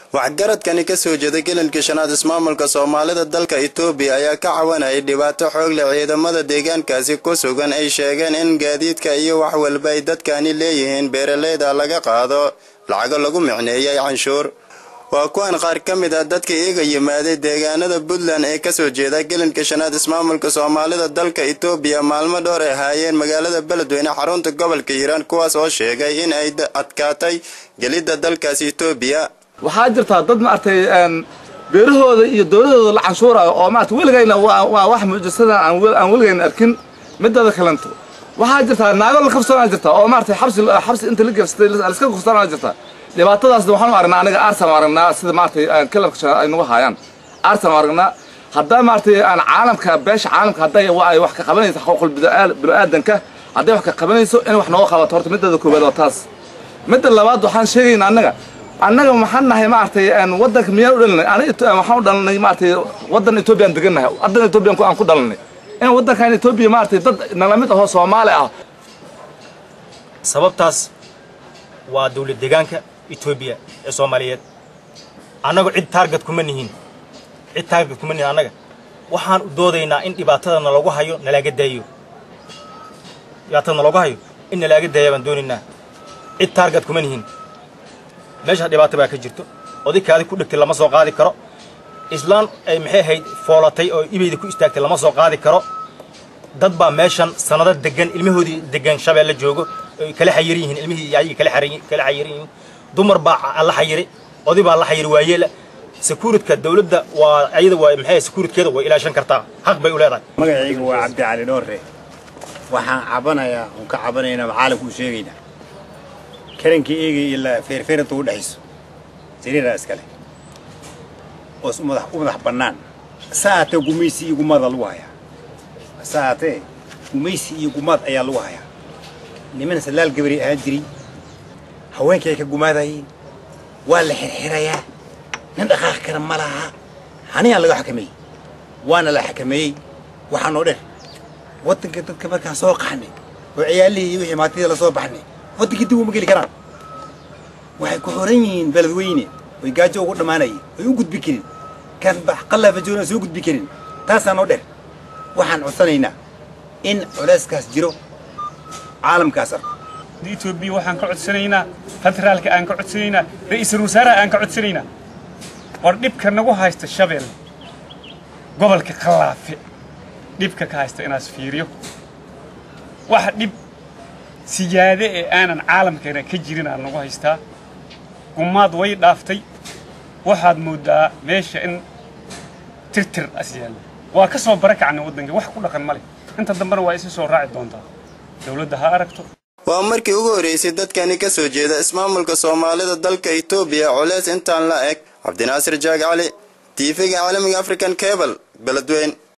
waxgaradkani ka soo jeeda gelinka shanaad ismaamulka soomaalida dalka itoobiya ayaa ka cawanayay dhibaato xoog leh ciidamada deegaankaasi ku sugan ay sheegeen in gaadiidka iyo wax walba ay dadkani leeyihiin beeraleyda laga qaado lacago lagu micneeyay canshuur waa kuwan qaar ka mid ah dadka iyaga yimaaday deegaanada puntland ee kasoo jeeda gelinka shanaad ismaamulka soomaalida dalka itoobiya maalmo dhowr ay haayeen magaalada beledweyne xarunta gobolka hiiraan kuwaas oo sheegay in ay adkaatay gelidda dalkaasi itoobiya waxaa jirtaa dad maaragtay beerahooda iyo dowladooda la canshuurayo oo maarata weligayna waa wax mucjisada aan weligayna arkin midada kalanto waxaa jirtaa naago la kafsanaa jirta oo maarata xabsi xabsi inta la gefsatay liska kufsanaa jirta dhibaatadaasna waxaanu aragnaa aniga aarsan aragnaa sida maaragtay kalarka shanaad ay nagu haayaan aarsan aragnaa haddaa maaragtay aan caalamka beesha caalamka hadday ay wax ka qabanayso xuquuqul bini-aadanka hadday wax ka qabanayso in wax nooga qabato horta midada koowaad waa taas midda labaad waxaan sheegaynaa annaga annaga maxaan nahay maaragtay waddanka miyaan u dhalinay aniga waxaan u dhalanay maaragtay waddan etoobiyaan degannahay waddan etoobiyan aan ku dhalanay in waddankan etoobiya maaragtay dad nala mid ahoo soomaali ah sababtaas waa dawlad deegaanka etoobiya ee soomaaliyeed annagu cid taarget kuma nihin cid taarget kuma nihin annaga waxaan u doodaynaa in dhibaatada nalagu hayo nalaaga daayo dhibaatada nalagu hayo in nalaaga daaya baan doonaynaa cid taarget kuma nihin meesha dhibaato baa ka jirto odikaadi ku dhegtay lama soo qaadi karo islaan ay maxay ahayd foolatay oo ibayda ku istaagtay lama soo qaadi karo dad baa meeshan sanado degan ilmahoodii degan shabeelle joogo ay kala xayiran yihiin ilmihii ayaga kala kala xayiran yihiin dumar baa la xayiray oday baa la xayiri waayeela sekuuritka dawladda waa ayada waa maxay sekuuritkeeda way ilaashan kartaa xaq bay u leedahay magacayga waa cabdi cali dhoorre waxaan cabanayaa oon ka cabanaynaa caalamku u sheegaynaa karankii eegay ilaa feerfeeranta u dhexayso sariiraa iskale oo u madax bannaan saatee gumaysi iyo gumaada lagu hayaa saatee gumaysi iyo gumaad ayaa lagu hayaa niman salaal gabari ahaan jiray haweenkii ay ka gumaadayeen waa la xirxirayaa nin dhaqaaq kara ma laha haniyaa laga xakameeyey waana la xakameeyey waxaanoo dher waddanka dadka markaan soo qaxnay oo ciyaalihii iyo wixii maatida lasoo baxnay waddankii dib uma geli karaan waxay ku xoran yihiin beledweyne oy gaajo ugu dhammaanayeen oy u gudbi karin kan qallafa joona soo gudbi karin taasaanoo dher waxaan codsanaynaa in culeyskaas jiro caalamkaas arko etoobiya waxaan ka codsanaynaa federaalka aan ka codsanaynaa ra'iisul wasaaraha aan ka codsanaynaa war dhibka nagu haysta shabeelle gobolka khallaafe dhibka ka haysta inaas fiiriyo waxa dhib siyaade ee aanan caalamkeena ka jirin aan nagu haystaa gumaad way dhaaftay waxaad mooddaa meesha in tirtir as yaalla waa ka soo barakacnay waddanka wax ku dhaqan ma leh inta dambena waa isi soo raaci doontaa dawladda ha aragto waa markii ugu horreysay dadkani ka soo jeeda ismaamulka soomaalida dalka itoobiya culeys intaan la eg cabdinaasir jaag cali tiifiga caalamiga african cable beledweyn